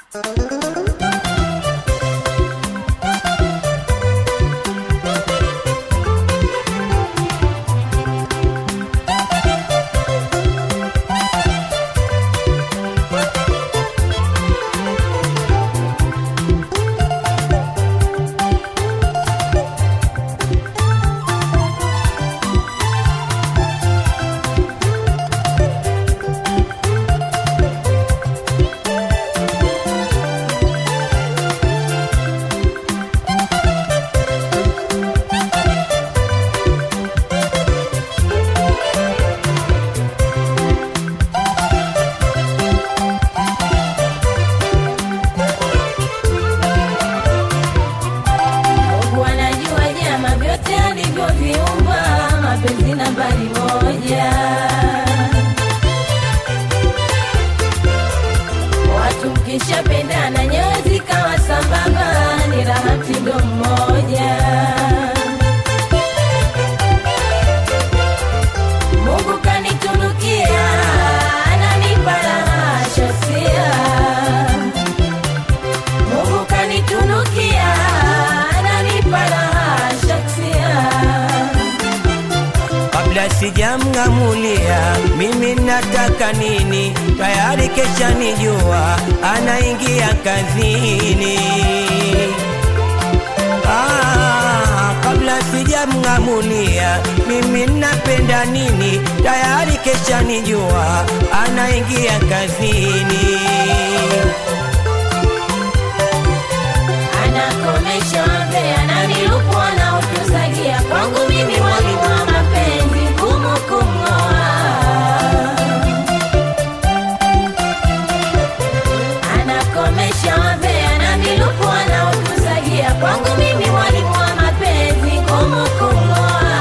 Mungu anajua nyama vyote alivyoviumba, mapenzi nambari moja. Watu mkishapendana nyoyo zikawa sambamba, ni raha mtindo mmoja. Mungu kanitunukia, ananipa raha shasia Mungu kanitunukia, ananipa raha shaksia. kabla sijamng'amulia mimi nataka nini, tayari kesha nijua anaingia kazini. Ah, kabla sijamng'amulia mimi napenda nini, tayari kesha nijua anaingia kazini. Anakomesha wazee, ananilupua na utuzagia. Kwangu mimi mwalimu wa mapenzi, ngumu kumng'oa. Anakomesha wazee, ananilupua na utuzagia. Kwangu mimi mwalimu wa mapenzi, ngumu kumng'oa.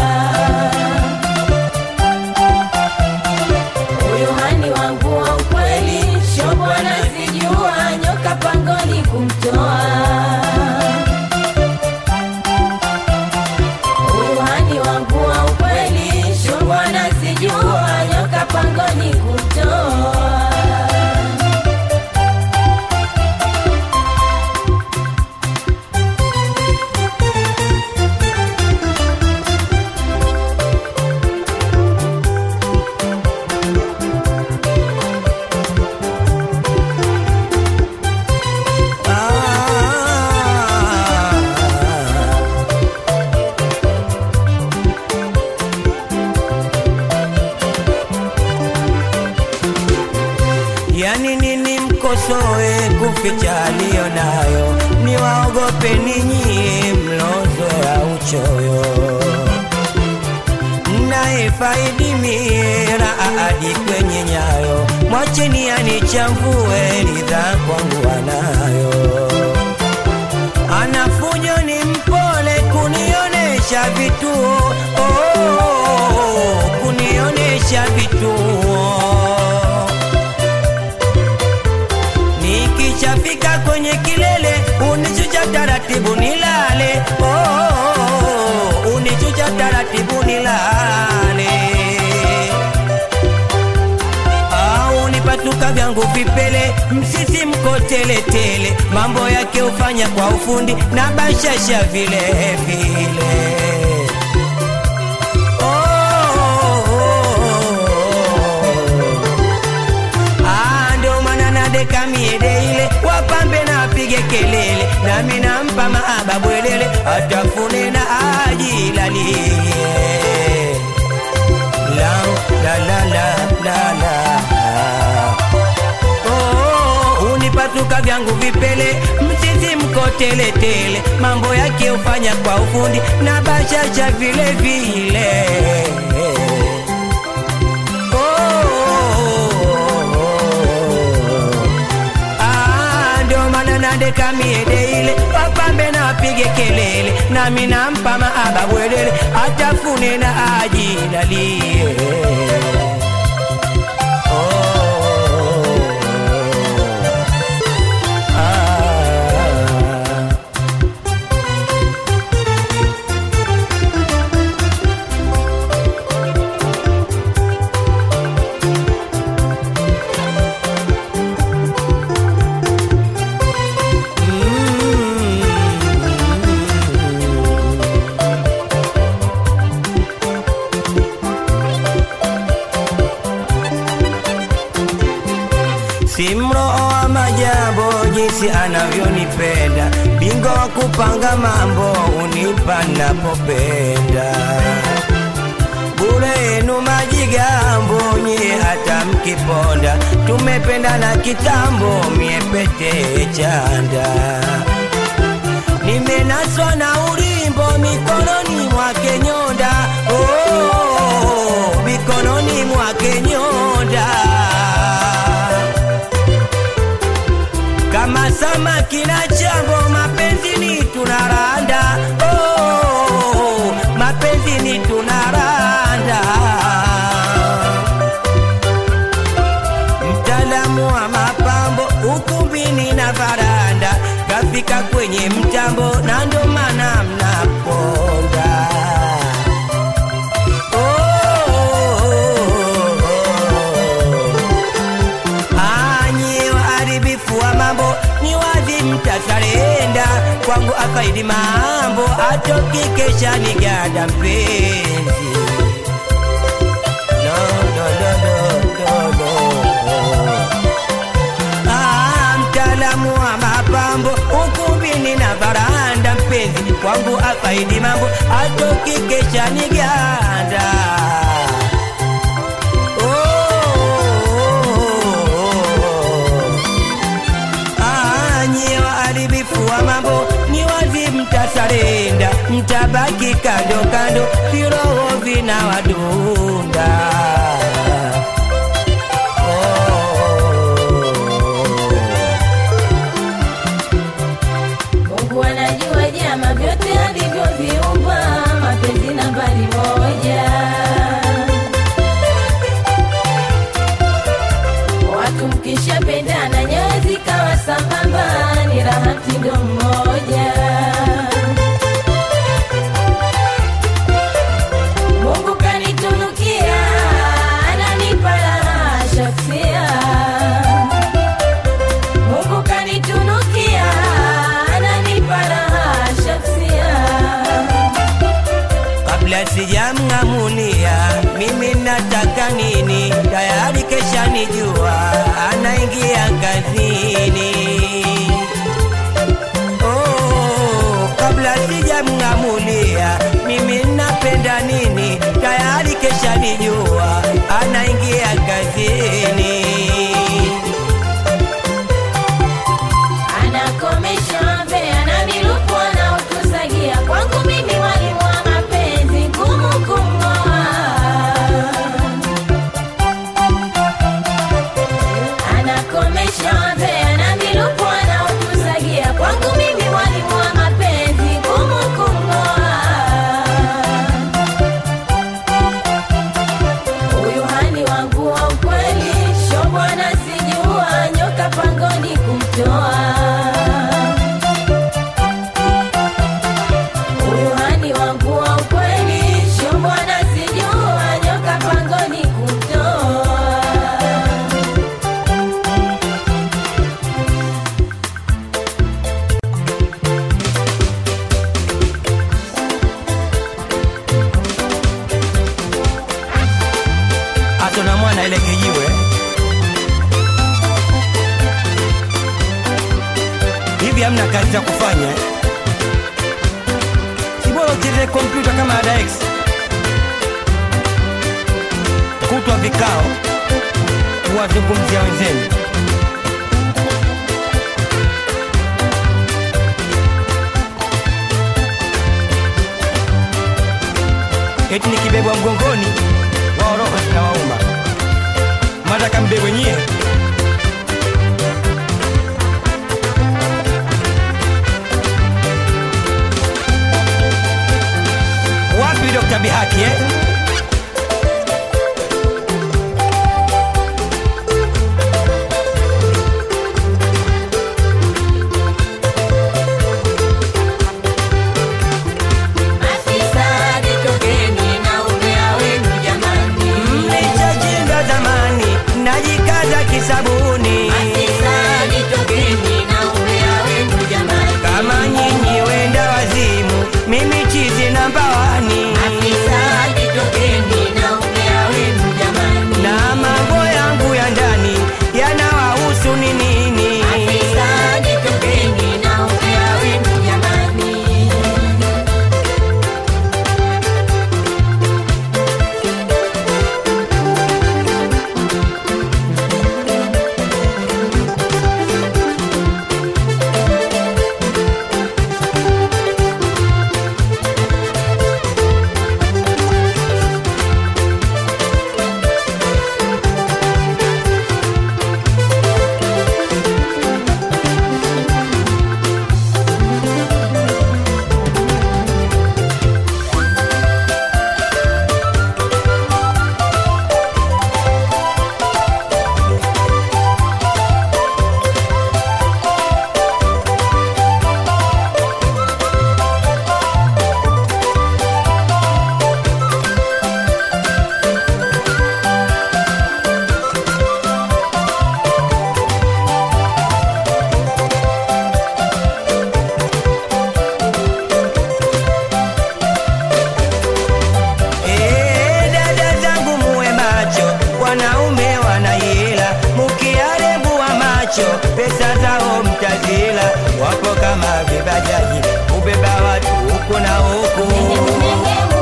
Huyu hani wangu wa ukweli, shobo anazijua, nyoka pangoni kumtoa. Huyu hani wangu wa ukweli, shobo anazijua, nyoka pangoni kumtoa. Ah, yani nini mkosoe kuficha aliyo nayo, niwaogope ninyi mlozoya uchoyo mnayefaidi mira hadi kwenye nyayo, mwacheni anichambue ridha kwangu anayo. Anafujo ni mpole kunionesha vituo oh, kunionesha vituo Nikishafika kwenye kilele unichucha taratibu nilale, oh, unichucha taratibu nilale, au nipatuka vyangu vipele, msisi mko teletele, mambo yake ufanya kwa ufundi na bashasha vile vile. Oh, oh, oh. Ah, ndio maana nadeka miede ile wapambe na apige kelele nami nampa maaba bwelele atafune na ajilalie la la la la la la Oh, unipatuka vyangu vipele mchizi mko teletele mambo yake ufanya kwa ufundi na bashasha vile vile Ah, ndio maana nadeka miede ile wapambe na apige kelele nami nampa maaba bwelele atafune na ajilalie Ah. si mroho wa majambo jinsi anavyonipenda bingo wa kupanga mambo unipa napopenda bure yenu majigambo nyie hata mkiponda tumependa na kitambo mie pete chanda nimenaswa na ulimbo mikononi mwake nyonda oh, mikononi mwake nyonda kama samaki na chambo mapenzini tunaranda oh, mapenzini tunaranda mtaalamu wa mapambo ukumbini na varanda kafika kwenye mtambo na ndo maana mnaponda Anyi waharibifu wa mambo ni wazi mtasarenda kwangu afaidi mambo atoki kesha ni gada mpenzi no, no, no, no, no, no. Ah, mtaalamu wa mapambo ukumbini na varanda mpenzi kwangu afaidi mambo atoki kesha ni ganda Anyi waharibifu wa mambo ni wazi mtasarenda, mtabaki kando kando, viroho vina wadunda. Mungu anajua jama vyote alivyoviumba, mapenzi nambari moja. Watu mkishapendana nyoyo zikawa sambamba, ni raha mtindo mmoja. Mungu kanitunukia, ananipa raha shaksia Mungu kanitunukia, ananipa raha shaksia. Kabla sijamng'amulia mimi nataka nini, tayari kesha nijua anaingia kazini. Oh, kabla sijamng'amulia mimi napenda nini, tayari kesha nijua anaingia kazini. Anakomesha mbea na milupo anaotusagia kwangu mimi mwalimu wa mapenzi ngumu kumng'oa. Anakomesha mbea na milupo anaotusagia kwangu mimi mwalimu wa mapenzi ngumu kumng'oa. Huyu hani wangu wa ukweli, sho bwana sijua nyoka pangoni kumtoa. Huyu hani wangu wa ukweli, sho bwana sijua nyoka pangoni kumtoa. atona mwana ile kijiwe hivi hamna kazi za kufanya eh? si bora ucheze kompyuta kama ada X kutwa vikao kuwazungumzia wenzenu eti nikibebwa mgongoni wao roho zinawauma mataka mbebwe nyie wapi Dr. Bihaki eh? Afisadi tokeni na umea wenu jamani. Mlichojinga zamani najikaza kisabuni Afisadi tokeni na umea wenu jamani. kama nyinyi wenda wazimu mimi chizi namba wani Afisadi macho, pesa zao mtazila, wapo kama vibajaji, kubeba watu huku na huku. Nenge, nenge,